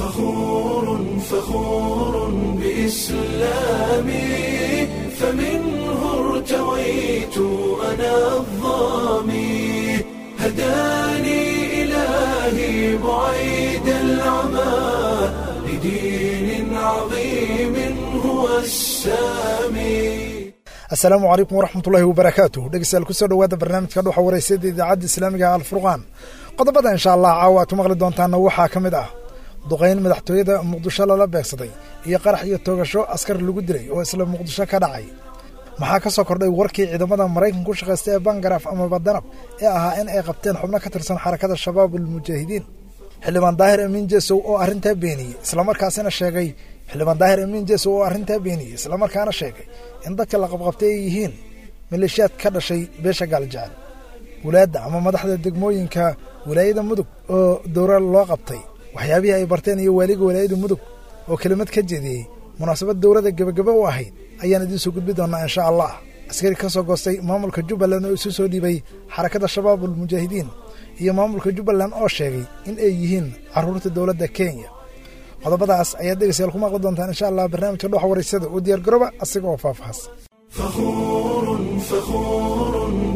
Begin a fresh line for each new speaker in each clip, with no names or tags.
فخور فخور بإسلامي فمنه ارتويت أنا الظامي هداني إلهي بعيد العمى لدين عظيم هو السامي
asalaamu calaykum waraxmatullaahi wabarakaatuh dhegeystayaal kusoo dhowaada barnaamijka dhuxa wareysada idaacadda islaamiga alfurqaan qodobada insha allah caawa aad ku maqli doontaana waxaa ka mid ah duqayn madaxtooyada muqdisho lala beegsaday iyo qarax iyo toogasho askar lagu dilay oo isla muqdisho ka dhacay maxaa ka soo kordhay warkii ciidamada maraykanka ku shaqaysta ee bangaraaf amaba danab ee ahaa in ay qabteen xubno ka tirsan xarakada shabaab almujaahidiin xildhibaan daahir amiin jesow oo arrintaa beeniyey islamarkaasina sheegay xildhibaan daahir amiin jesow oo arrintaa beeniyey islamarkaana sheegay in dadka la qabqabtay ay yihiin maleeshiyaad ka dhashay beesha gaaljecel walaadda ama madaxda degmooyinka walaayada mudug oo dowra loo qabtay waxyaabihii ay barteen iyo waaliga walaayada mudug oo kelimad ka jeediyey munaasabad dowladda gebagaba u ahayd ayaan idiin soo gudbi doonaa insha allah askari ka soo goostay maamulka jubbaland oo isu soo dhiibay xarakada shabaab almujaahidiin iyo maamulka jubbaland oo sheegay in ay yihiin carruurta dowladda kenya qodobadaas ayaad dhegeystayaal ku maqli doontaan insha allah barnaamijka dhoxa wareysada oo diyaargarooba asiga oo faahfaahas
فخور فخور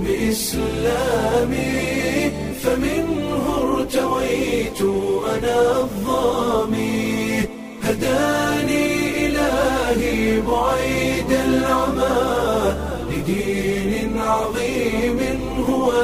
بإسلامي فمنه ارتويت أنا الظامي هداني إلهي بعيد العمى لدين عظيم هو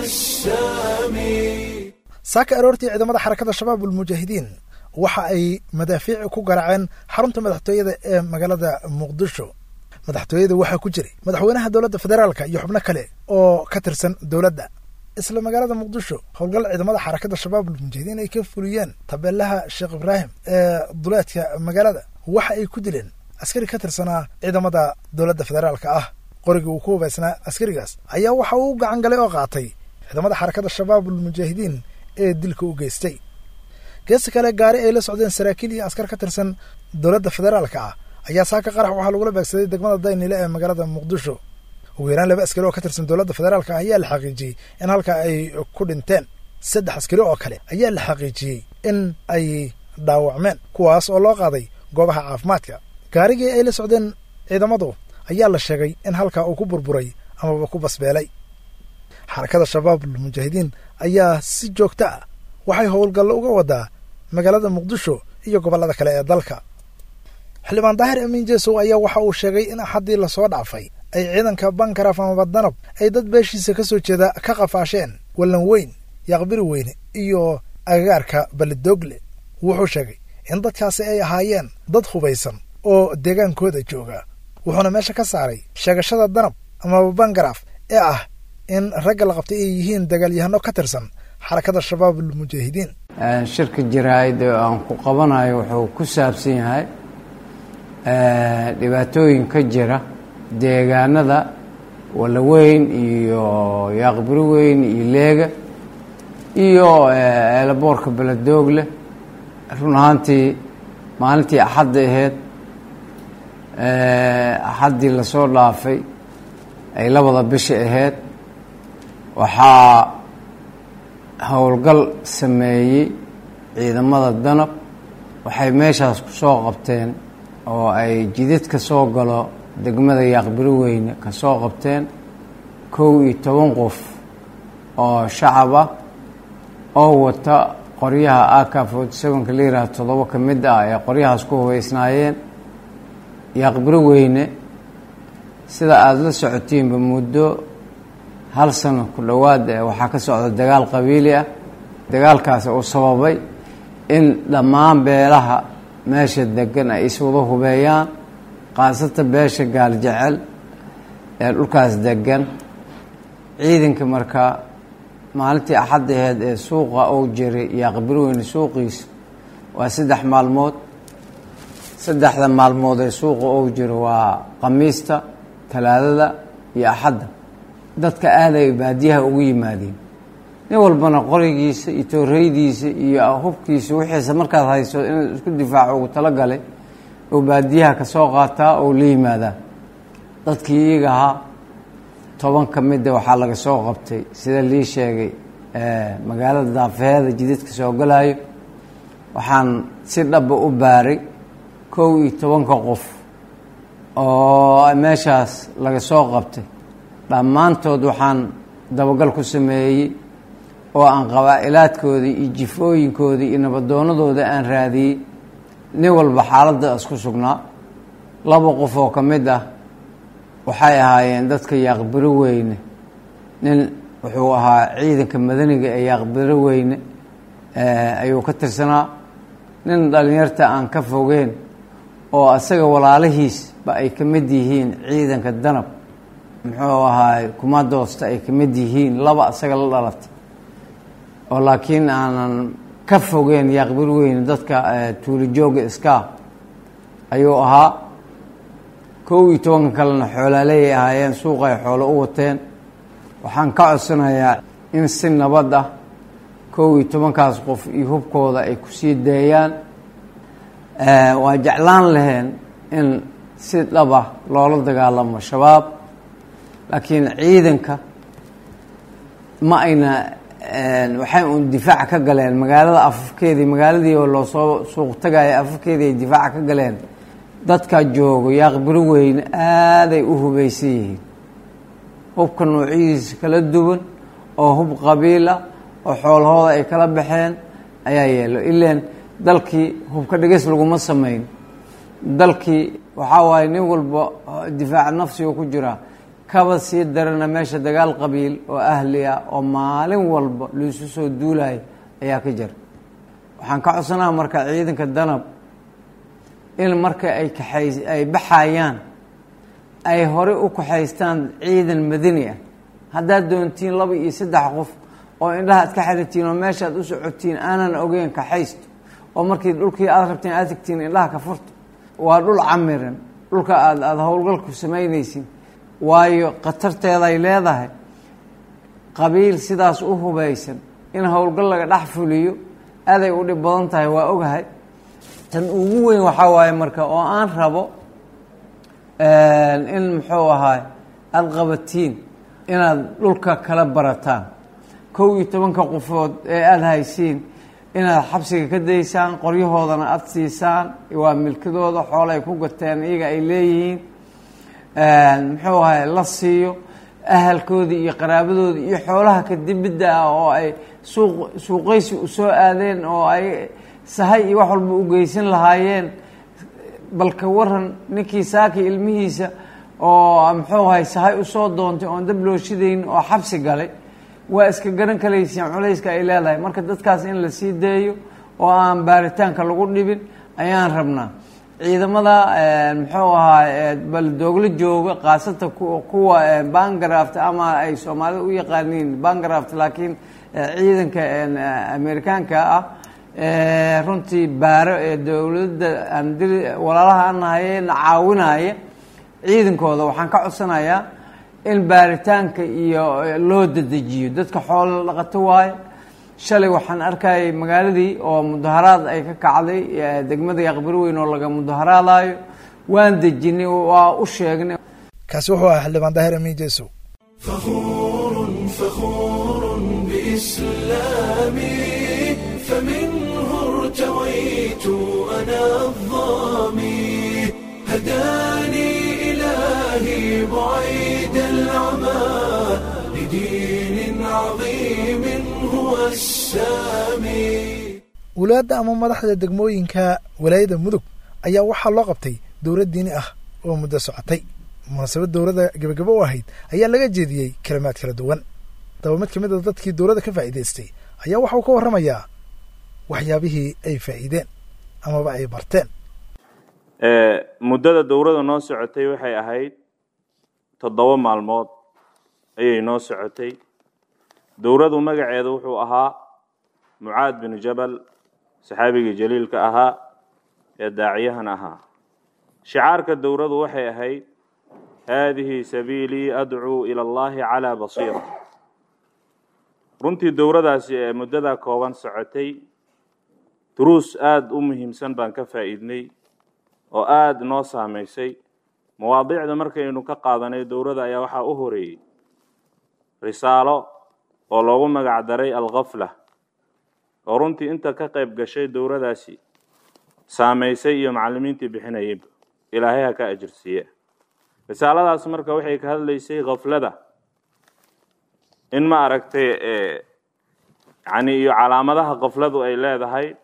السامي
saaka aroortii ciidamada xarakada shabaab almujaahidiin waxa ay madaafiici ku garaaceen xarunta madaxtooyada ee magaalada muqdisho madaxtooyada waxaa ku jiray madaxweynaha dowladda federaalka iyo xubno kale oo ka tirsan dowladda isla magaalada muqdisho howlgal ciidamada xarakada shabaab almujaahidiin ay ka fuliyeen tabeelaha sheekh ibraahim ee duleedka magaalada waxa ay ku dileen askari ka tirsanaa ciidamada dowladda federaalka ah qorigii uu ku hubaysnaa askarigaas ayaa waxa uu gacan galay oo qaatay ciidamada xarakada shabaab almujaahidiin ee dilka u geystay geesta kale gaari ay la socdeen saraakiil iyo askar ka tirsan dowladda federaalka ah ayaa saaka qarax waxaa lagula beegsaday degmada daynile ee magaalada muqdisho ugu yaraan laba askari oo ka tirsan dowladda federaalka ah ayaa la xaqiijiyey in halka ay ku dhinteen saddex askari oo kale ayaa la xaqiijiyey in ay dhaawacmeen kuwaas oo loo qaaday goobaha caafimaadka gaarigii ay la socdeen ciidamadu ayaa la sheegay in halkaa uu ku burburay amaba ku basbeelay xarakada shabaab almujaahidiin ayaa si joogto ah waxay howlgallo uga wadaa magaalada muqdisho iyo gobollada kale ee dalka xildhibaan daahir amiin jesow ayaa waxa uu sheegay in axaddii lasoo dhaafay ay ciidanka bankaraaf amaba danab ay dad beeshiisa ka soo jeeda ka qafaasheen wallan weyn yaqbiri weyne iyo agagaarka balidoogle wuxuu sheegay in dadkaasi ay ahaayeen dad hubaysan oo deegaankooda jooga wuxuuna meesha ka saaray sheegashada danab amaba bangaraaf ee ah in ragga la qabtay ay yihiin dagaalyahano ka tirsan xarakada shabaab almujaahidiin
shirka jaraa'id oo aan ku qabanayo wuxuu ku saabsan yahay dhibaatooyin ka jira deegaanada walaweyn iyo yaaqbiri weyn iyo leega iyo eelaboorka beledoogle run ahaantii maalintii axadda aheyd axaddii lasoo dhaafay ay labada bisha aheyd waxaa howlgal sameeyey ciidamada danab waxay meeshaas ku soo qabteen oo ay jidad ka soo galo degmada yaaqbiri weyne ka soo qabteen kow iyo toban qof oo shacab ah oo wata qoryaha aka forty sevenka la yihaaha toddoba ka mid ah ee qoryahaas ku hubeysnaayeen yaaqbiri weyne sida aada la socotiinba muddo hal sano ku dhowaad waxaa ka socda dagaal qabiili ah dagaalkaasi uu sababay in dhammaan beelaha meesha degan ay iswada hubeeyaan khaasatan beesha gaaljecel ee dhulkaas degan ciidanka markaa maalintii axadda aheyd ee suuqa uu jiray yaaqbiri weyne suuqiisa waa saddex maalmood saddexda maalmood ee suuqa uu jiro waa khamiista talaadada iyo axadda dadka aaday baadiyaha ugu yimaadeen nin walbana qorigiisa iyo tooreydiisa iyo hubkiisa wixiisa markaad hayso inuu isku difaaco ugu talagalay oo baadiyaha ka soo qaataa oo la yimaadaa dadkii iyaga ahaa toban ka mida waxaa laga soo qabtay sida lii sheegay magaalada daafeheeda jidadka soo galaayo waxaan si dhaba u baaray kow iyo tobanka qof oo meeshaas laga soo qabtay dhammaantood waxaan dabagal ku sameeyey oo aan qabaa-ilaadkoodii iyo jifooyinkoodii iyo nabadoonadooda aan raadiyey nin walba xaaladdaas ku sugnaa laba qof oo ka mid ah waxay ahaayeen dadka yaaqbiro weyne nin wuxuu ahaa ciidanka madaniga ee yaaqbiro weyne ayuu ka tirsanaa nin dhalinyarta aan ka fogeen oo asaga walaalihiisba ay ka mid yihiin ciidanka danab muxuu ahaay kumadoosta ay ka mid yihiin laba asaga la dhalatay oo laakiin aanan ka fogeen yaaqbir weyne dadka tuulijooga iska ayuu ahaa kow iyo tobanka kalena xoolaaleyay ahaayeen suuqay xoolo u wateen waxaan ka codsanayaa in si nabad ah kow iyo tobankaas qof iyo hubkooda ay kusii daeyaan waa jeclaan laheen in si dhaba loola dagaalamo shabaab laakiin ciidanka ma ayna waxay uun difaaca ka galeen magaalada afafkeedii magaaladii oo loosoo suuq tagaya afafkeedii ay difaaca ka galeen dadka joogo yaaqbiro weyne aaday u hubaysan yihiin hubka noocyadiisa kala duwan oo hub qabiila oo xoolahooda ay kala baxeen ayaa yeelo ilaan dalkii hubka dhigis laguma samayn dalkii waxaa waaye nin walba difaaca nafsiga ku jiraa kaba sii darana meesha dagaal qabiil oo ahli ah oo maalin walba laisu soo duulayo ayaa ka jira waxaan ka codsanaa marka ciidanka danab in marka ay kaxays ay baxayaan ay horey u kaxaystaan ciidan madani ah haddaad doontiin laba iyo saddex qof oo indhaha ad ka xiritiin oo meeshaad u socotiin aanan ogeyn kaxaysto oo markii dhulkii aad rabtiin aad tegtiin indhaha ka furto waa dhul camiran dhulka aad aada howlgalku samaynaysin waayo khatarteeday leedahay qabiil sidaas u hubaysan in howlgal laga dhex fuliyo aaday u dhib badan tahay waa ogahay tan ugu weyn waxaa waaye marka oo aan rabo in muxuu ahaay aada qabatiin inaad dhulka kala barataan kow iyo tobanka qofood ee aada haysiin inaad xabsiga ka daysaan qoryahoodana aada siisaan waa milkadooda xoolo ay ku gateen iyaga ay leeyihiin muxuu ahay la siiyo ahalkoodii iyo qaraabadoodii iyo xoolaha kadibidda ah oo ay suuq suuqaysi u soo aadeen oo ay sahay iyo wax walba u geysan lahaayeen balka waran ninkii saaki ilmihiisa oo muxuu ahay sahay usoo doontay oon dab loo shidayn oo xabsi galay waa iska garan kalayseen culayska ay leedahay marka dadkaas in la sii daeyo oo aan baaritaanka lagu dhibin ayaan rabnaa ciidamada muxuu ahaa baldoogla jooga khaasatan kuwa bangraft ama ay soomaalida u yaqaaniin bangraft laakiin ciidanka amerikaanka ah runtii baaro ee dowladda andiri walaalaha anahaye na caawinaya ciidankooda waxaan ka codsanayaa in baaritaanka iyo loo dadejiyo dadka xoolo dhaqato waaye shalay waxaan arkayay magaaladii oo mudaharaad ay ka kacday degmada yaqbir weyn oo laga mudaharaadayo waan dejinay waa u sheegnay
kaasi wuxuu ahaa xildhibaan daahir amiin jeesow
فخور فخور بإسلامي فمنه ارتويت أنا الظامي هداني إلهي بعيد العمى لدين عظيم هو السامي
wulaadda ama madaxda degmooyinka walaayada mudug ayaa waxaa loo qabtay dowlad diini ah oo muddo socotay munaasabad dowladda gebagabo u ahayd ayaa laga jeediyey kalimaad kala duwan daba mid ka mid a dadkii dowladda ka faa'iidaystay ayaa waxauu ka warramayaa waxyaabihii ay faa'iideen amaba ay barteen
muddada dowladda noo socotay waxay ahayd toddoba maalmood ayay noo socotay dowladdu magaceeda wuxuu ahaa mucaad binu jabal saxaabigii jaliilka ahaa ee daaciyahan ahaa shicaarka dowladdu waxay ahayd haadihi sabiilii adcuu ila allahi calaa basiira runtii dowladaasi ee muddadaa kooban socotay duruus aada u muhiimsan baan ka faa'iidnay oo aada noo saamaysay mawaadiicda markaynu ka qaadanay dowladda ayaa waxaa u horeeyey risaalo oo loogu magac daray alkhafla oo runtii inta ka qayb gashay dowradaasi saamaysay iyo macallimiintii bixinayayba ilaahay ha ka ajirsiiye risaaladaas marka waxay ka hadlaysay khaflada in ma aragtay yani iyo calaamadaha khafladu ay leedahay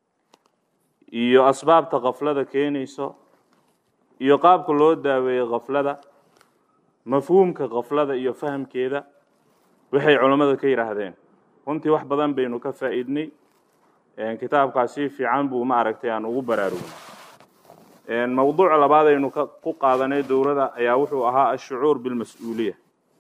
iyo asbaabta khaflada keenayso iyo qaabka loo daaweeyey khaflada mafhuumka khaflada iyo fahamkeeda waxay culammadu ka yidhaahdeen runtii wax badan baynu ka faa'iidnay kitaabkaas si fiican buu ma aragtay aan ugu baraarugnay mowduuc labaad aynu ku qaadanay dowladda ayaa wuxuu ahaa ashucuur bilmas-uuliya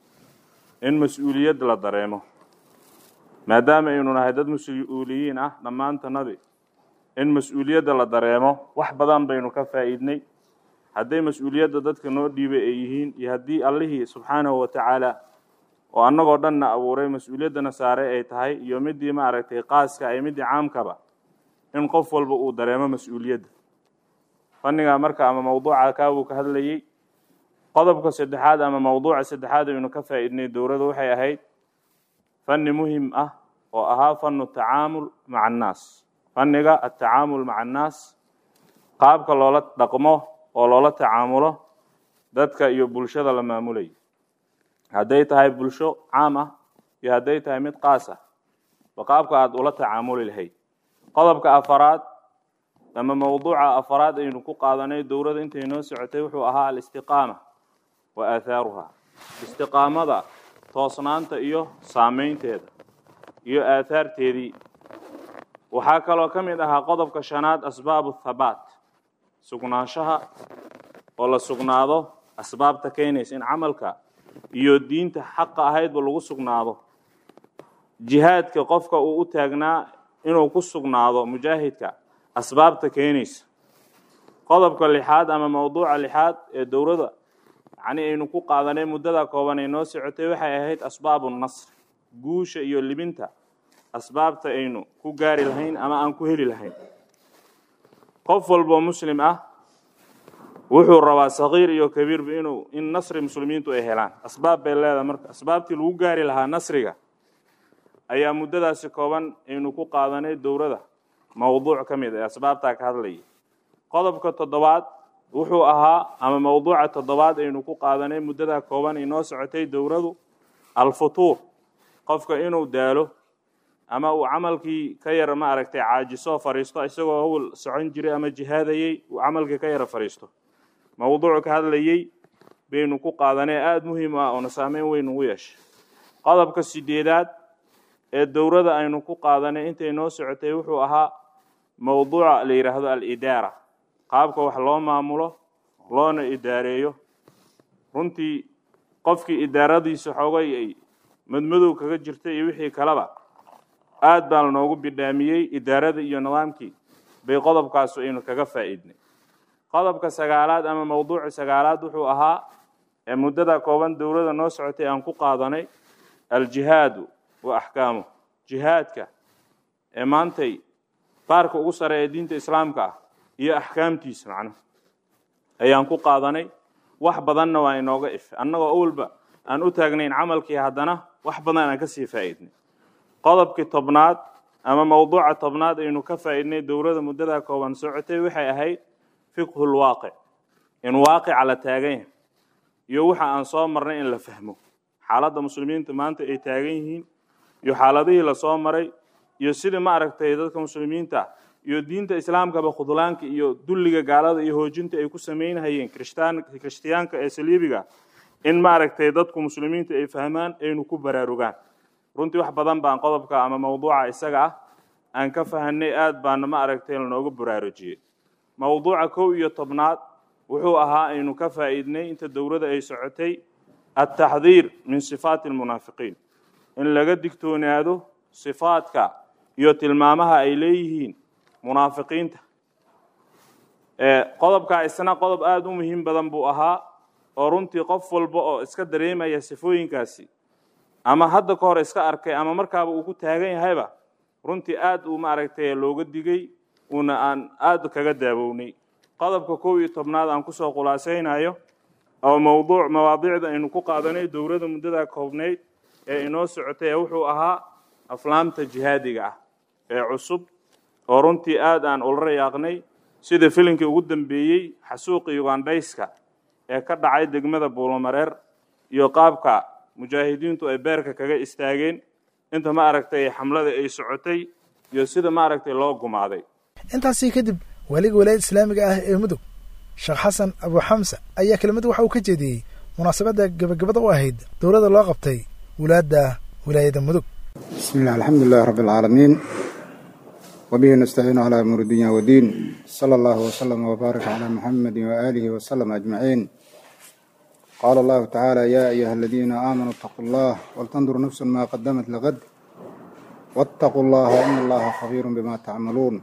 in mas-uuliyad la dareemo maadaama aynu nahay dad mas-uuliyiin ah dhammaantanadi in mas-uuliyadda la dareemo wax badan baynu ka faa'iidnay hadday mas-uuliyadda dadka noo dhiibay ay yihiin iyo haddii allihii subxaanahu wa tacaala oo annagoo dhanna abuuray mas-uuliyaddana saare ay tahay iyo midii ma aragtay qaaska iyo midii caamkaba in qof walba uu dareemo mas-uuliyadda fanniga marka ama mawduuca kaabuu ka hadlayey qodobka saddexaad ama mawduuca saddexaad aynu ka faa'iidnay dowladda waxay ahayd fanni muhim ah oo ahaa fannu tacaamul maca annaas fanniga atacaamul maca annaas qaabka loola dhaqmo oo loola tacaamulo dadka iyo bulshada la maamulayo hadday tahay bulsho caam ah iyo hadday tahay mid qaas ah ba qaabka aada ula tacaamuli lahayd qodobka afaraad ama mawduuca afaraad aynu ku qaadanay dowladda intay noo socotay wuxuu ahaa alistiqaama wa aathaaruha istiqaamada toosnaanta iyo saameynteeda iyo aathaarteedii waxaa kaloo ka mid ahaa qodobka shanaad asbaabu thabaat sugnaanshaha oo la sugnaado asbaabta keenaysa in camalka iyo diinta xaqa ahaydba lagu sugnaado jihaadka qofka uu u taagnaa inuu ku sugnaado mujaahidka asbaabta keenaysa qodobka lixaad ama mawduuca lixaad ee dowladda yacni aynu ku qaadanay muddada kooban ay noo socotay waxay ahayd asbaabu nasr guusha iyo libinta asbaabta aynu ku gaari lahayn ama aan ku heli lahayn qof walboo muslim ah wuxuu rabaa sagiir iyo kabiirba inuu in nasri muslimiintu ay helaan asbaab bay leedahay marka asbaabtii lagu gaari lahaa nasriga ayaa muddadaasi kooban aynu ku qaadanay dowladda mawduuc ka mid ee asbaabtaa ka hadlayay qodobka toddobaad wuxuu ahaa ama mawduuca toddobaad aynu ku qaadanay muddadaa kooban inoo socotay dowladu alfutuur qofka inuu daalo ama uu camalkii ka yara ma aragtay caajiso fariisto isagoo hawl socon jiray ama jihaadayey uu camalkii ka yara fariisto mawduuc ka hadlayey baynu ku qaadanay aada muhiim ah oona saameyn weyn ugu yeeshay qodobka sideedaad ee dowladda aynu ku qaadanay intay noo socotay wuxuu ahaa mawduuca la yidhaahdo alidaara qaabka wax loo maamulo loona idaareeyo runtii qofkii idaaradiisa xoogay ay madmadow kaga jirtay iyo wixii kaleba aad baa lanoogu bidhaamiyey idaarada iyo nidaamkii bay qodobkaas aynu kaga faa'iidnay qodobka sagaalaad ama mawduuca sagaalaad wuxuu ahaa ee muddada kooban dowladda noo socotay aan ku qaadanay aljihaadu wa axkaamu jihaadka ee maantay baarka ugu sare ee diinta islaamka ah iyo axkaamtiisa macnaha ayaan ku qaadanay wax badanna waa inooga ife annagoo awalba aan u taagnayn camalkii haddana wax badan aan ka sii faa'iidnay qodobkii tobnaad ama mawduuca tobnaad aynu ka faa'iidnay dowladda muddada kooban socotay waxay ahayd fiqhu lwaaqic in waaqica la taagan yahay iyo waxa aan soo marnay in la fahmo xaaladda muslimiinta maanta ay taagan yihiin iyo xaaladihii lasoo maray iyo sidii ma aragtay dadka muslimiinta iyo diinta islaamkaba khudlaanka iyo dulliga gaalada iyo hoojinta ay ku samaynhayeen krishtaan kirishtiyaanka ee saliibiga in ma aragtay dadku muslimiinta ay fahmaan aynu ku baraarugaan runtii wax badan baan qodobka ama mawduuca isaga ah aan ka fahanay aad baana ma aragtay lanooga baraarujiyey mawduuca kow iyo tobnaad wuxuu ahaa aynu ka faa'iidnay inta dowladda ay socotay altaxdiir min sifaati almunaafiqiin in laga digtoonaado sifaadka iyo tilmaamaha ay leeyihiin munaafiqiinta qodobkaa isna qodob aada u muhiim badan buu ahaa oo runtii qof walba oo iska dareemaya sifooyinkaasi ama hadda ka hor iska arkay ama markaaba uu ku taagan yahayba runtii aad uu maaragtay looga digay uuna aan aada kaga daawownay qodobka kow iyo tobnaad aan kusoo khulaasaynayo oo mawduuc mawaadiicda aynu ku qaadanay dowladda muddada koobnayd ee inoo socotay ee wuxuu ahaa aflaamta jihaadiga ah ee cusub oo runtii aad aan ula rayaaqnay sida filinkii ugu dambeeyey xasuuqa ugandhayska ee ka dhacay degmada buulomareer iyo qaabka mujaahidiintu ay beerka kaga istaageen inta ma aragtay xamlada ay socotay iyo sida ma aragtay loo gumaaday
intaasii kadib waaliga walaayada islaamiga ah ee mudug sheekh xasan abu xamsa ayaa kelimad waxa uu ka jeediyey munaasabadda gebagabada u ahayd dowladda loo qabtay wulaadda wilaayada mudug
بسم الله الحمد لله رب العالمين وبه نستعين على أمور الدنيا والدين صلى الله وسلم وبارك على محمد وآله وسلم أجمعين قال الله تعالى يا أيها الذين آمنوا اتقوا الله ولتنظر نفس ما قدمت لغد واتقوا الله إن الله خبير بما تعملون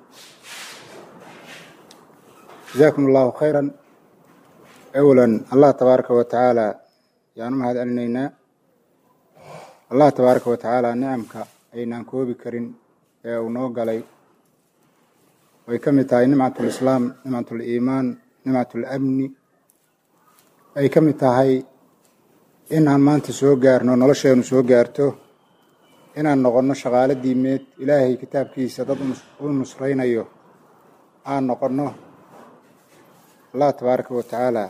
جزاكم الله خيرا أولا الله تبارك وتعالى يعني ما هذا أننا allah tabaaraka wa tacaala nicamka aynaan koobi karin ee uu noo galay way ka mid tahay nimcatulislaam nimcatuliimaan nimcatulamni ay ka mid tahay inaan maanta soo gaarno nolosheenu soo gaarto inaan noqonno shaqaalo diimeed ilaahay kitaabkiisa dad u nusraynayo aan noqonno allah tabaaraka wa tacaala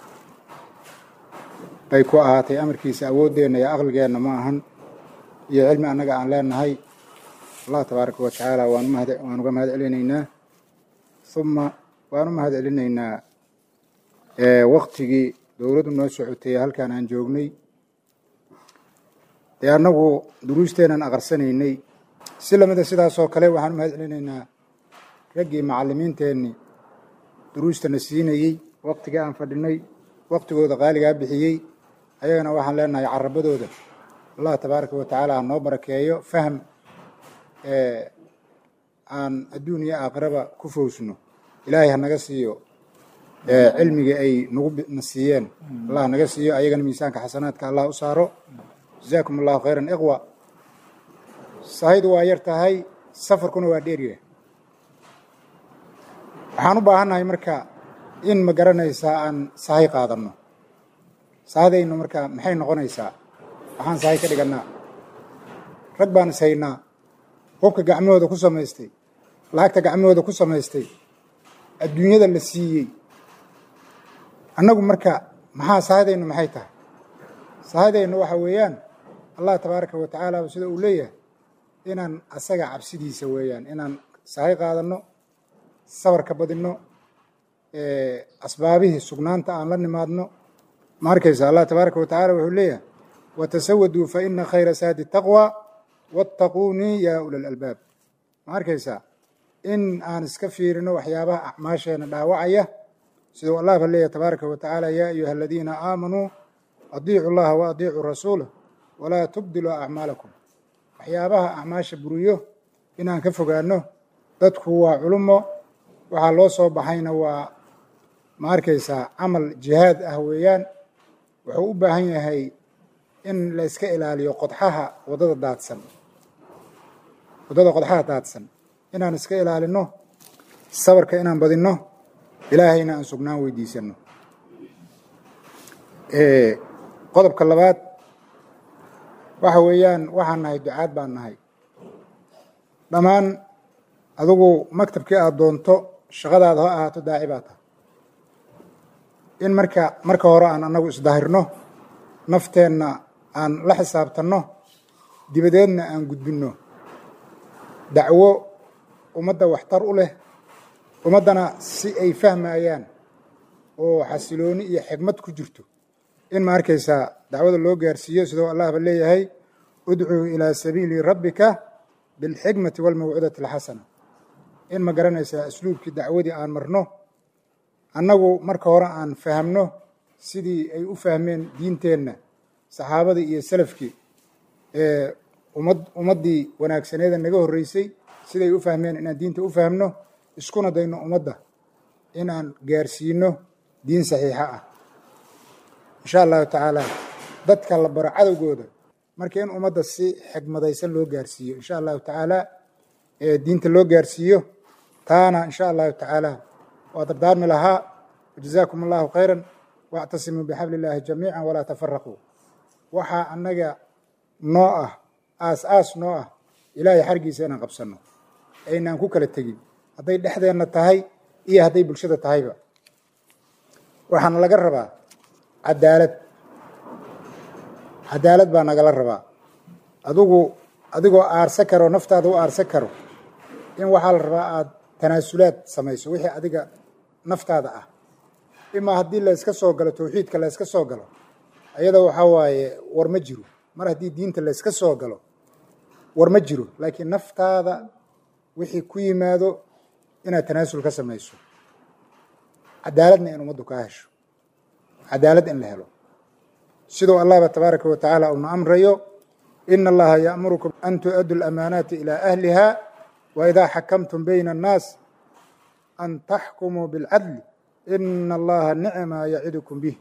bay ku ahaatay amarkiisa awooddeenna iyo aqligeenna ma ahan iyo cilmi annaga aan leenahay allah tabaaraka wa tacaala waan mahad waan uga mahad celinaynaa uma waan u mahad celinaynaa waktigii dowladdu noo socotay halkaan aan joognay dee annagu duruusteenaan aqarsanaynay si lamida sidaasoo kale waxaan u mahad celinaynaa raggii macallimiinteenni duruustana siinayey waktigii aan fadhinay waktigooda qaaligaa bixiyey ayagana waxaan leenahay carabadooda allah tabaaraka wa tacaala ha noo barakeeyo faham aan adduun iyo aakhiraba ku fowsno ilaahay ha naga siiyo cilmigii ay nagu na siiyeen allah ha naga siiyo ayagana miisaanka xasanaadka allah u saaro jazaakum allahu khayran iqwa sahaydu waa yar tahay safarkuna waa dheeryahay waxaan u baahannahay marka in ma garanaysaa aan sahay qaadanno sahadaynu marka maxay noqonaysaa waxaan sahay ka dhigannaa rag baan is haynaa hubka gacmahooda ku samaystay lacagta gacmahooda ku samaystay adduunyada la siiyey annagu marka maxaa sahadaynu maxay tahay sahadaynu waxa weeyaan allah tabaaraka wa tacaala sida uu leeyahay inaan asaga cabsidiisa weeyaan inaan sahay qaadanno sabarka badinno asbaabihii sugnaanta aan la nimaadno ma arkaysa allah tabaaraka wa tacala wuxuu leeyahay watasawaduu fa ina khayra saadi taqwa wattaquunii yaa ula lalbaab ma arkaysaa in aan iska fiirino waxyaabaha acmaasheena dhaawacaya siduu allah ba leeyahay tabaaraka wa tacaala yaa ayuha aladiina aamanuu adiicu llaha wa adiicuu rasuulah walaa tubdiluu acmaalakum waxyaabaha acmaasha buriyo inaan ka fogaano dadku waa culumo waxaa loo soo baxayna waa ma arkaysaa camal jihaad ah weeyaan wuxuu u baahan yahay in la iska ilaaliyo qodxaha waddada daadsan waddada qodxaha daadsan inaan iska ilaalino sabarka inaan badinno ilaahayna aan sugnaan weydiisanno qodobka labaad waxa weeyaan waxaan nahay ducaad baan nahay dhammaan adigu maktabkii aada doonto shaqadaada ha ahaato daaci baa tahay in marka marka hore aan annagu isdahirno nafteenna aan la xisaabtanno dibadeedna aan gudbinno dacwo ummadda waxtar u leh ummaddana si ay fahmayaan oo xasilooni iyo xigmad ku jirto in ma arkaysaa dacwada loo gaarsiiyo sidoo allah ba leeyahay udcuu ilaa sabiili rabbika bilxikmati walmawcidati alxasana in ma garanaysaa asluubkii dacwadii aan marno annagu marka hore aan fahamno sidii ay u fahmeen diinteenna saxaabadii iyo salafkii ee ummad ummaddii wanaagsaneeda naga horreysay siday u fahmeen inaan diinta u fahmno iskuna dayno ummadda inaan gaarsiino diin saxiixa ah insha allahu tacaala dadka la baro cadowgooda marka in ummadda si xigmadaysan loo gaarsiiyo insha allahu tacaala ee diinta loo gaarsiiyo taana insha allahu tacaala waa dardaarmi lahaa wajazaakum allahu khayran waactasimuu bixabli illaahi jamiica walaa tafaraquu waxaa annaga noo ah aas aas noo ah ilaahay xargiisa inaan qabsanno aynaan ku kala tegin hadday dhexdeenna tahay iyo hadday bulshada tahayba waxaana laga rabaa cadaalad cadaalad baa nagala rabaa adigu adigoo aarsa karo naftaada u aarsa karo in waxaa la rabaa aada tanaasulaad samayso wixii adiga naftaada ah imaa haddii la yska soo galo tawxiidka la yska soo galo ayada waxaa waaye war ma jiro mar haddii diinta la yska soo galo war ma jiro laakiin naftaada wixii ku yimaado inaad tanaasul ka samayso cadaaladna in ummaddu kaa hesho cadaalad in la helo siduu allahba tabaaraka wa tacaala uuna amrayo ina allaha ya'murukum an tu'addu lamaanaati ilaa ahliha wa idaa xakamtum bayna annaas an taxkumuu bilcadli ina allaha nicma yacidukum bih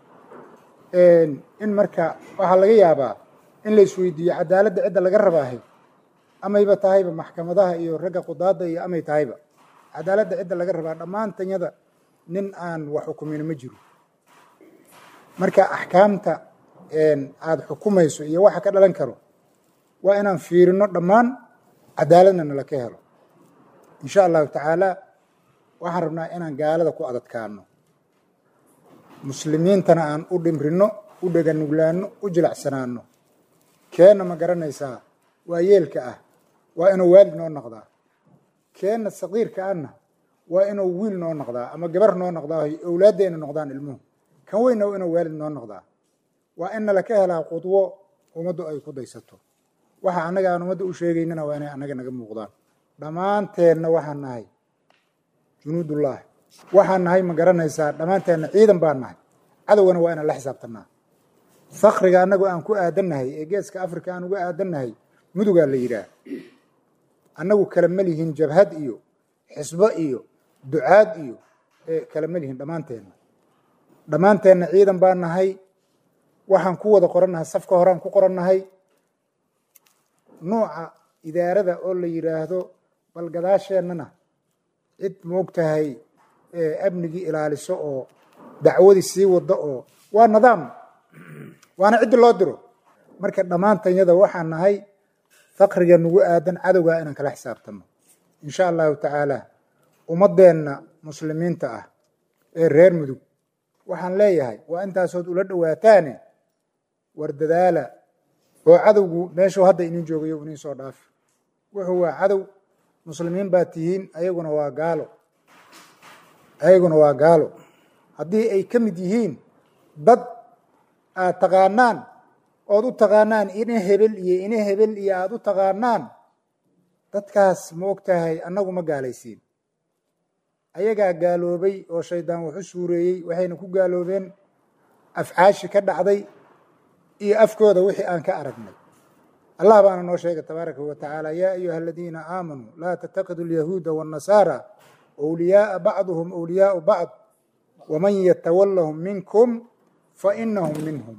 in marka waxaa laga yaabaa in la isweydiiyo cadaaladda cidda laga rabaahay amayba tahayba maxkamadaha iyo ragga qudaadda iyo amay tahayba cadaaladda cidda laga rabaa dhammaantanyada nin aan wax xukumin ma jiro marka axkaamta aada xukumayso iyo waxa ka dhalan karo waa inaan fiirino dhammaan cadaaladna nala ka helo insha allahu tacaala waxaan rabnaa inaan gaalada ku adadkaano muslimiintana aan u dhimrino u dheganuglaano u jilacsanaano keenna ma garanaysaa waa yeelka ah waa inuu waalid noo noqdaa keenna saqiirka ahna waa inuu wiil noo noqdaa ama gabar noo noqdaa owlaaddeena noqdaan ilmuhu kan weyna waa inuu waalid noo noqdaa waa in nala ka helaa qudwo ummaddu ay ku daysato waxa annaga aan ummadda u sheegaynana waa inay annaga naga muuqdaan dhammaanteenna waxaan nahay junuudullaahi waxaan nahay ma garanaysaa dhammaanteenna ciidan baan nahay cadowgana waa inaan la xisaabtanaa fakriga annagoo aan ku aadannahay ee geeska africa aan uga aadannahay mudugaa la yidhaah annagu kala ma lihin jabhad iyo xisbo iyo ducaad iyo kala ma lihin dhammaanteenna dhammaanteenna ciidan baan nahay waxaan ku wada qorannahay safka horeaan ku qorannahay nuuca idaarada oo la yidhaahdo bal gadaasheennana cid moogtahay amnigii ilaaliso oo dacwadii sii wado oo waa nidaam waana ciddi loo diro marka dhammaantanyada waxaan nahay fakriga nagu aadan cadowgaa inaan kala xisaabtano insha allahu tacaala ummaddeenna muslimiinta ah ee reer mudug waxaan leeyahay waa intaasood ula dhowaataane war dadaala oo cadowgu meeshuu hadda inin joogayo inin soo dhaafi wuxuu waa cadow muslimiin baa tihiin ayaguna waa gaalo ayaguna waa gaalo haddii ay ka mid yihiin dad aad taqaanaan ood u taqaanaan ina hebel iyo ina hebel iyo aada u taqaanaan dadkaas ma og tahay annagu ma gaalaysiin ayagaa gaaloobay oo shaydaan wax u suureeyey waxayna ku gaaloobeen afcaashi ka dhacday iyo afkooda wixii aan ka aragnay allah baana noo sheegay tabaaraka wa tacaala yaa ayuha aladiina aamanuu laa tattakidu alyahuuda waannasaara wliyaaa bacduhum wliyaau bacd waman yatawallahum minkum fainahum minhum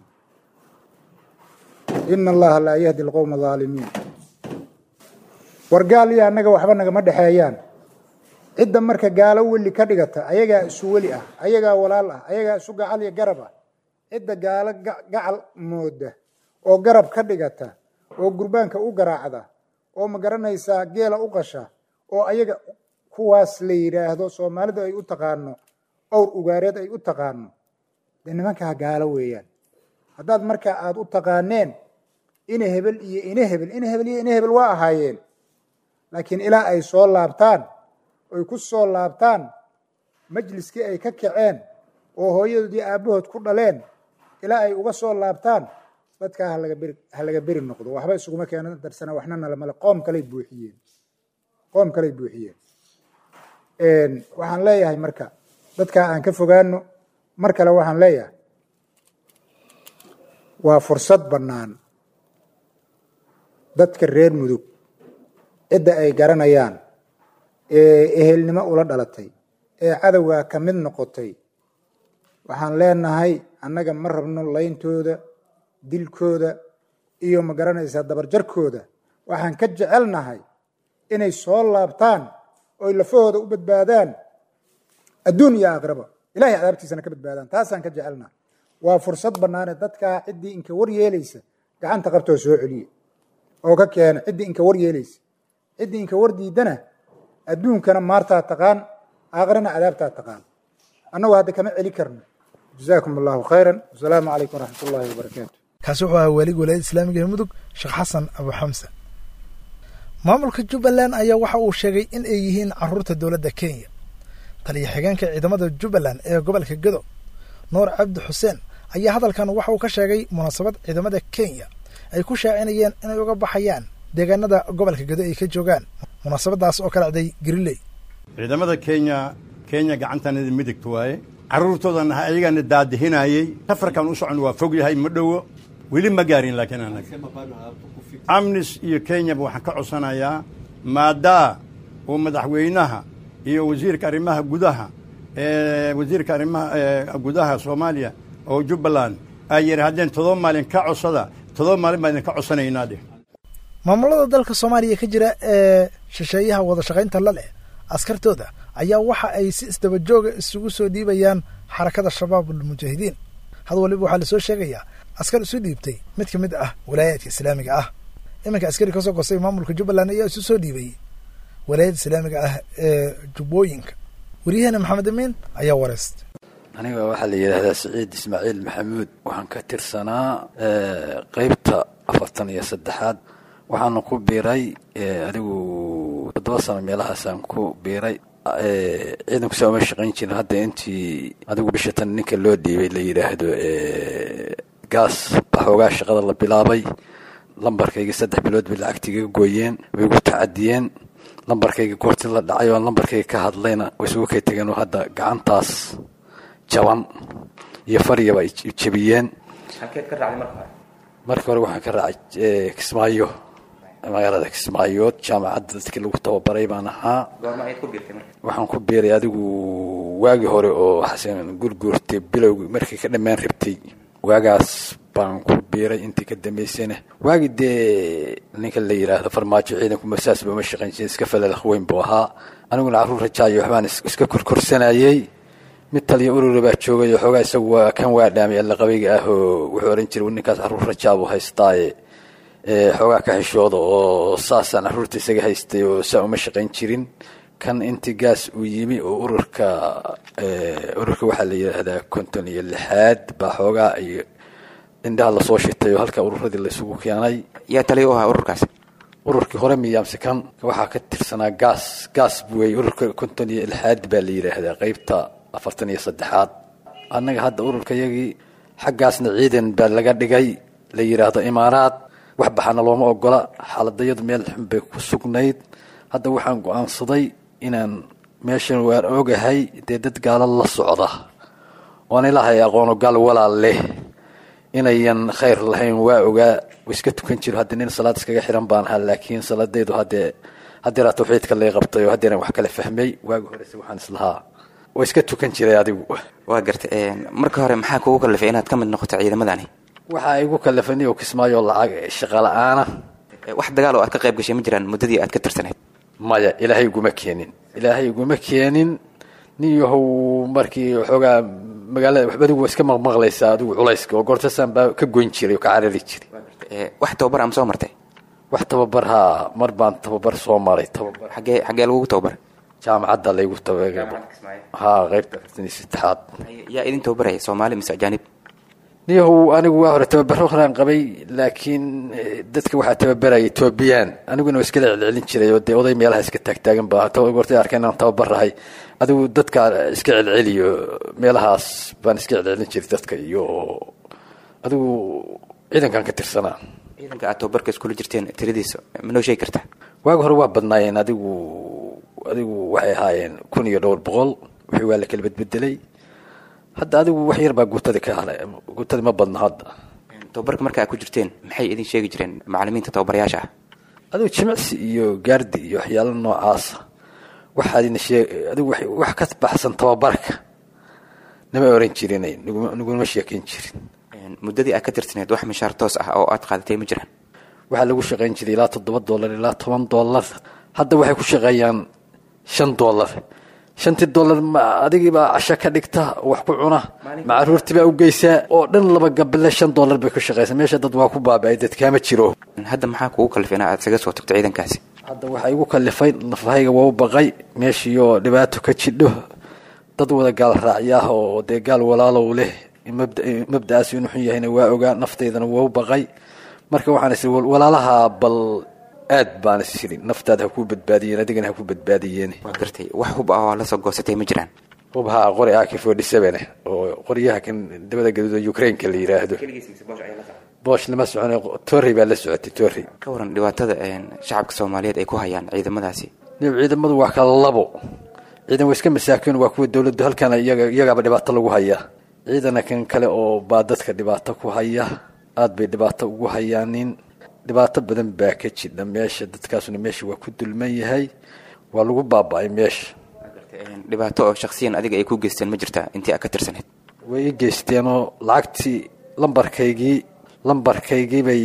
ina allaha laa yahdi alqowma aalimiin war gaal iyo annaga waxba nagama dhexeeyaan cidda marka gaalo weli ka dhigata ayagaa isu weli ah ayagaa walaal ah ayagaa isu gacal iyo garab ah cidda gaalo gacal mooda oo garab ka dhigata oo gurbaanka u garaacda oo ma garanaysaa geela u qasha oo ayaga kuwaas la yidhaahdo soomaalidu ay u taqaano owr ugaareed ay u taqaano dee nimankaa gaalo weeyaan haddaad marka aada u taqaaneen ina hebel iyo ina hebel ina hebel iyo ina hebel waa ahaayeen laakiin ilaa ay soo laabtaan oy ku soo laabtaan majliskii ay ka kaceen oo hooyadood iyo aabbahood ku dhaleen ilaa ay uga soo laabtaan dadkaa halaga beri ha laga beri noqdo waxba isuguma keena darsana waxna nalamale qoom kaley buuxiyeen qoom kaley buuxiyeen waxaan leeyahay marka dadkaa aan ka fogaano mar kale waxaan leeyahay waa fursad bannaan dadka reer mudug cidda ay garanayaan ee ehelnimo ula dhalatay ee cadowgaa ka mid noqotay waxaan leenahay annaga ma rabno layntooda dilkooda iyo ma garanaysaa dabarjarkooda waxaan ka jecelnahay inay soo laabtaan oy lafahooda u badbaadaan adduun iyo aakhiraba ilahay cadaabtiisana ka badbaadaan taasaan ka jecelnahay waa fursad bannaane dadkaa ciddii inka war yeelaysa gacanta qabtoo soo celiye oo ka keena ciddii inka war yeelaysa ciddii inka war diidana adduunkana maartaa taqaan aakhirana cadaabtaa taqaan annagu hadda kama celi karno jazaakum allahu khayran wasalaamu calaykum waraxmat ullahi wabarakaatu
kaasi wuxuu ahaa waaliga walaayada islaamiga ee mudug sheekh xasan abu xamse maamulka jubbaland ayaa waxa uu sheegay in ay yihiin caruurta dowladda kenya taliya xigeenka ciidamada jubbaland ee gobolka gedo nuur cabdi xuseen ayaa hadalkan waxa uu ka sheegay munaasabad ciidamada kenya ay ku shaacinayeen inay uga baxayaan deegaanada gobolka gedo ay ka joogaan munaasabadaas oo ka dhacday gariley
ciidamada kenya kenya gacantanada midigta waaye carruurtoodana ayagaana daadihinayey safarkan u socon waa fog yahay ma dhowo weli ma gaarin laakiin anaga amnis iyo kenyaba waxaan ka codsanayaa maadaa uu madaxweynaha iyo wasiirka arrimaha gudaha wasiirka arrimaha gudaha soomaaliya oo jubbaland ay yidhaahdeen todoba maalin ka codsada todoba maalin baa idinka codsanaynaa dheh
maamulada dalka soomaaliya ka jira ee shisheeyaha wada shaqaynta la leh askartooda ayaa waxa ay si isdaba jooga isugu soo dhiibayaan xarakada shabaab almujaahidiin had waliba waxaa lasoo sheegayaa askar isu dhiibtay mid ka mid ah walaayaadka islaamiga ah iminka askari kasoo gostay maamulka jubbaland ayaa isu soo dhiibay walaayada islaamiga ah ee jubbooyinka waryaheena maxamed amiin ayaa wareystay
aniga waxaa la yidhaahdaa siciid ismaaciil maxamuud waxaan ka tirsanaa qeybta afartan iyo saddexaad waxaana ku biiray adigu toddoba sano meelahaasaan ku biiray ciidanku saa uma shaqayn jirin hadda intii adigu bisha tan ninka loo dhiibay la yidhaahdo gaas baxoogaa shaqada la bilaabay lambarkayga saddex bilood bay lacagtiiga gooyeen way igu tacadiyeen lambarkayga goorti la dhacay oo lambarkayga ka hadlayna way isugu kay tegeen oo hadda gacantaas jaban iyo faryaba ay jebiyeen marka hore waxaan ka raacay kismaayo magaalada kismaayood jaamacadda dadkii lagu tababaray baan ahaa waxaan ku biiray adigu waagii hore oo xasan gurguurtay bilowgi markii ka dhammaan rabtay waagaas baan ku biiray intii ka dambaysana waagi dee ninka la yidhaahdo farmaajo ciidanku masaas ba ma shaqayn jirin iska falalaq weyn buu ahaa aniguna carruur rajaayo waxbaan iska korkorsanayey mid taliya urura baa joogay oo xoogaa isagu waa kan waa dhaamay allaqabayga ah oo wuxuu ohan jiray ninkaas carruur rajaa buu haystaaye xoogaa ka xishooda oo saasaan carruurta isaga haystay oo saa uma shaqayn jirin kan intii gaas uu yimi oo ururka ururka waxaa la yidhaahdaa konton iyo lixaad baa xoogaa iyo indhaha lasoo shitay oo halka ururadii laysugu keenay
yaa taliya u ahaa ururkaas
ururkii hore miyaamse kan waxaa ka tirsanaa gaas gaas buwey ururka konton iyo lixaad baa la yidhaahdaa qeybta afartan iyo saddexaad annaga hadda ururka yagii xaggaasna ciidan baa laga dhigay la yidhaahdo imaaraad wax baxana looma ogola xaaladayadu meel xun bay ku sugnayd hadda waxaan go-aansaday inaan meeshan waan ogahay dee dad gaalo la socda oon ilaahay aqoono gaal walaal leh inayan khayr lahayn waa ogaa iska tukan jiro hadda nin salaad iskaga xiran baan ahaa laakiin salaadaydu haddee haddeeraa tawxiidka lay qabtay oo haddeeran wax kala fahmay waagi horese waxaan islahaa waa iska tukan jiray adigu
waa garta marka hore maxaa kugu kalifay inaad ka mid noqoto ciidamadani
waxaa igu kalifani oo kismaayo lacag shaqa la-aana
wax dagaal oo aad ka qayb gashay ma jiraan muddadii aad ka tirsaneyd
maya ilaahay iguma keenin ilaahay iguma keenin nin yahow markii xoogaa magaalada waxba adigu iska maqmaqlaysaa adigu culayska oo goortasaan baa ka goyn jiray oo ka carari jiray
wax tababar ama soo martay
wax tababar haa mar baan tababar soo maray tababar
xagee xagee lagugu tababaray
jaamacadda laygu tababar haa qaybta afartan iyo saddexaad
yaa idin tababaraya soomaali mise ajaanib
niyahow anigu waa hore tababaro horaan qabay laakiin dadka waxaa tababaraya etoobiyaan aniguna waa iskala celcelin jiray oo dee oday meelaha iska taagtaagan ba goortay arkay inaan tababarahay adigu dadka iska celceliyo meelahaas baan iska celcelin jiray dadka iyo adigu ciidankan ka tirsanaa
ciidanka aad tababarka iskula jirteen tiradiisa ma noo sheegi kartaa
waagi hore waa badnaayeen adigu adigu waxay ahaayeen kun iyo dhowr boqol wixii waa la kala bedbedelay hadda adigu wax yar baa guutada ka halay guutada ma badna hadda
tababarka marka aad ku jirteen maxay idin sheegi jireen macalimiinta tababarayaasha ah
adigu jimicsi iyo gaardi iyo waxyaalo noocaasa waxaadina shee adigu wax ka baxsan tababarka nama oran jirin naguma sheekayn jirin
muddadii aad ka tirsaneed wax mishaar toos ah oo aad qaadatay ma jiraan
waxaa lagu shaqayn jiray ilaa toddoba dollar ilaa toban dollar hadda waxay ku shaqeeyaan shan dollar shantii dollar ma adigiibaa casho ka dhigta wax ku cuna ma caruurtiibaa u geysaa oo dhan laba gabile shan dollar bay ku shaqaysa meesha dad waa ku baaba-ay dad kaama jiro
hadda maxaa kugu kalifay in aad isaga soo tagto ciidankaasi
hadda waxaa igu kalifay nafahayga waa u baqay meeshiioo dhibaato ka jidho dad wada gaal raacyaah oo dee gaal walaalow leh mabda'aas inuu xun yahayna waa ogaa naftaydana waa u baqay marka waxaan is walaalaha bal aad baan is iri naftaada ha kuu badbaadiyeen adigana ha ku badbaadiyeen
waa gartay wax hub ah oo la soo goosatay ma jiraan
hubhaa qori ak forty seven oo qoryaha kan dabada gaduuda ukraineka la yiraahdo boosh lama socon torrey baa la socotay torrey
ka waran dhibaatada shacabka soomaaliyeed ay ku hayaan ciidamadaasi
ciidamadu waa kala labo ciidan waa iska masaakiin waa kuwa dowladdu halkana iyagaaba dhibaato lagu hayaa ciidana kan kale oo baa dadka dhibaato ku haya aad bay dhibaato ugu hayaanin dhibaato badan baa ka jidha meesha dadkaasuna meesha waa ku dulman yahay waa lagu baaba-ay meesha
dhibaato oo shaksiyan adiga ay ku geysteen ma jirtaa intii aad ka tirsaneyd
way i geysteenoo lacagtii lambarkaygii lambarkaygii bay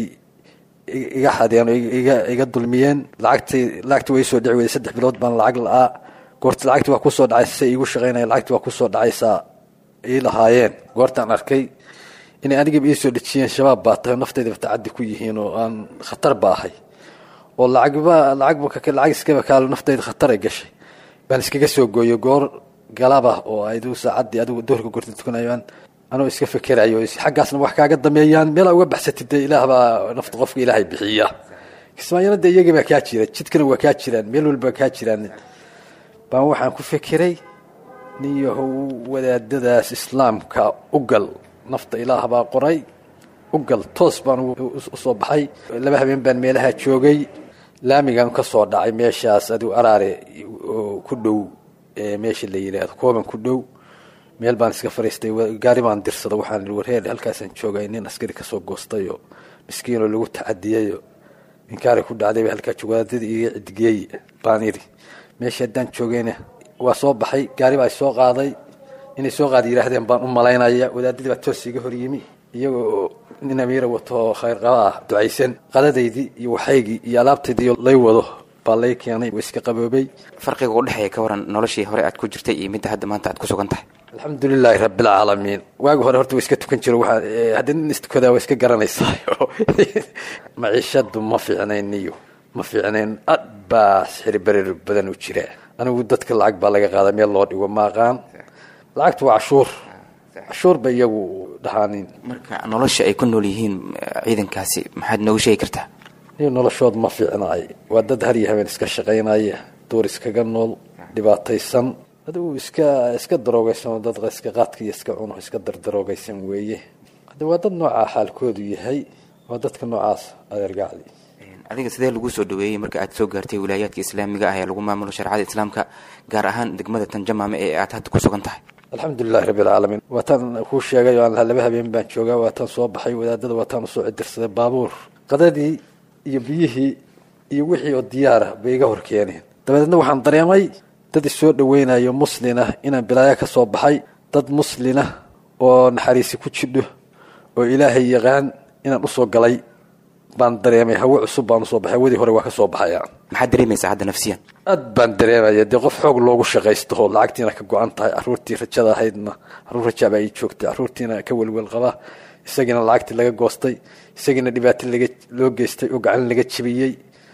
iga xadeen oo iga iga dulmiyeen lacagtii lacagtii way soo dhici weyday saddex bilood baan lacag la-aa goorta lacagtii waa kusoo dhacaysa say iigu shaqaynaya lacagtii waa kusoo dhacaysaa ii lahaayeen goortaan arkay inay anigaba ii soo dhejiyeen shabaab baa tahay naftaydaba tacaddi ku yihiin oo aan khatar ba ahay oo lacagba lacagba lacag iskaba kaalo naftayda khatar ay gashay baan iskaga soo gooyo goor galaba oo aydu saacaddii adigu doorka gorta tukanayaan anoo iska fekerayo xaggaasna wax kaaga dameeyaan meelaa uga baxsatid dee ilaah baa nafta qofka ilaahay bixiya kismaayana dee iyagii baa kaa jira jidkana waa kaa jiraan meel walba kaa jiraan baan waxaan ku fekeray niyahow wadaadadaas islaamka u gal nafta ilaah baa qoray u gal toos baan usoo baxay laba habeen baan meelaha joogay laamigan ka soo dhacay meeshaas adigu araare oo ku dhow meesha la yidhaahdo kooban ku dhow meel baan iska fariistay gaari baan dirsada waxaan warheer halkaasaan joogay nin askari kasoo goostayoo miskiinoo lagu tacadiyayo inkaari ku dhacday halkaa jogwaadadii iga cidgeey baan iri meesha haddaan joogayna waa soo baxay gaari baa soo qaaday inay soo qaada yidhaahdeen baan u malaynaya wadaadadii baa toos iga horyimi iyagoo nin amiira wato khayr qaba ah ducaysan qadadaydii iyo waxaygii iyo alaabtaydii lay wado baa lay keenay waa iska qaboobay
farqiga u dhexeeya ka waran noloshii hore aad ku jirtay iyo midda hadda maanta aad ku sugan tahay
alxamdulilaahi rabbilcaalamiin waagi hore horta waa iska tukan jiro waa haddii nin istukadaa waa iska garanaysaa maciishadu ma fiicnayn niyo ma fiicnayn ad baa sixri berer badan u jira anigu dadka lacag baa laga qaada meel loo dhigo ma aqaan lacagtu waa cashuur cashuur ba iyagu dhahaanin
marka nolosha ay ku nool yihiin ciidankaasi maxaad noogu sheegi kartaa
niyo noloshood ma fiicnaay waa dad har iyo habeen iska shaqaynaya duur iskaga nool dhibaataysan adigu iska iska daroogaysan oo dad iska qaadka iyo iska cuno iska dardaroogaysan weeye hadda waa dad noocaa xaalkoodu yahay waa dadka noocaas adeergacdi
adiga sidee lagu soo dhaweeyey marka aad soo gaartay wilaayaadka islaamiga ah ee lagu maamulo shareecada islaamka gaar ahaan degmada tanjamaame ee aad hadda ku sugan tahay
alxamdulilahi rabbilcaalamiin waataan kuu sheegay oo aan lahaa laba habeen baan joogaa waataan soo baxay wadaadada waataan usoo cidirsaday baabuur qadadii iyo biyihii iyo wixii oo diyaara bay iga hor keeneen dabadeedna waxaan dareemay dad isoo dhaweynayo muslin ah inaan bilaayo ka soo baxay dad muslin ah oo naxariisi ku jidho oo ilaahay yaqaan inaan usoo galay baan dareemay hawo cusub baan usoo baxay hawadii hore waa ka soo baxaya
maxaad dareemaysaa hadda nafsiyan
aad baan dareemaya dee qof xoog loogu shaqaysto oo lacagtiina ka go-an tahay caruurtii rajada ahaydna caruur rajaabaa ii joogtay caruurtiina ka welwel qaba isagiina lacagtii laga goostay isagiina dhibaato laga loo geystay oo gacan laga jebiyey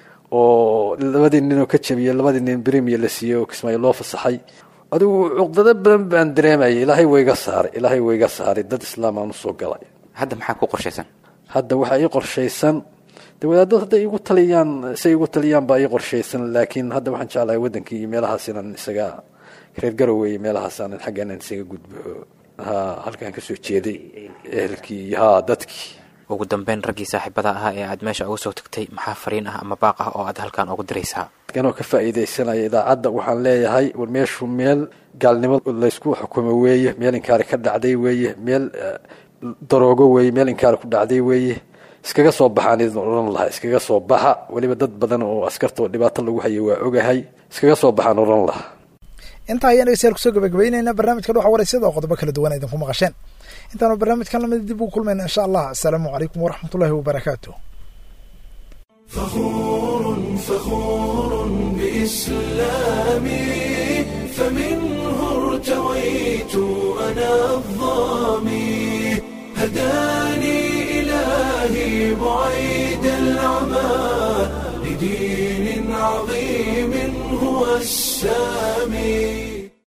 oo labadii ninoo ka jebiyey labadii nin brimier la siiyey oo kismaayo loo fasaxay adigu cuqdado badan baan dareemayay ilaahay wayga saaray ilaahay wayga saaray dad islaam aan usoo galay
hadda maxaa ku qorshaysan
hadda waxaa ii qorshaysan de wadaadad hadday igu taliyaan say igu taliyaan baa ii qorshaysan laakiin hadda waxaan jeclahay waddankii iyo meelahaas inaan isaga reer garowe iyo meelahaas aanan xagga inaan isaga gudbo ha halkaan kasoo jeeday ehelkii iyo ha dadkii
ugu dambeyn raggii saaxiibada ahaa ee aad meesha uga soo tagtay maxaa fariin ah ama baaq ah oo aad halkaan ugu diraysaa
anoo ka faa'iidaysanaya idaacadda waxaan leeyahay war meeshu meel gaalnimo laysku xukumo weeye meel inkaari ka dhacday weeye meel daroogo weeye meel inkaari ku dhacday weeye iskaga soo baxaan idin odhan lahaa iskaga soo baxa weliba dad badan oo askarta oo dhibaato lagu hayo waa ogahay iskaga soo baxaan odhan lahaa
intaa ayaan dhegeystayaal kusoo gabagabaynaynaa barnaamijka dhuxa wareysada oo qodobo kala duwan idinku maqasheen intaanu barnaamijkan lamid dib ugu kulmayna insha allah asalaamu calaykum waraxmat ullahi wabarakaatu
فخور فخور بإسلامي فمنه ارتويت أنا الظامي هداني إلهي بعيد العمى لدين عظيم هو السامي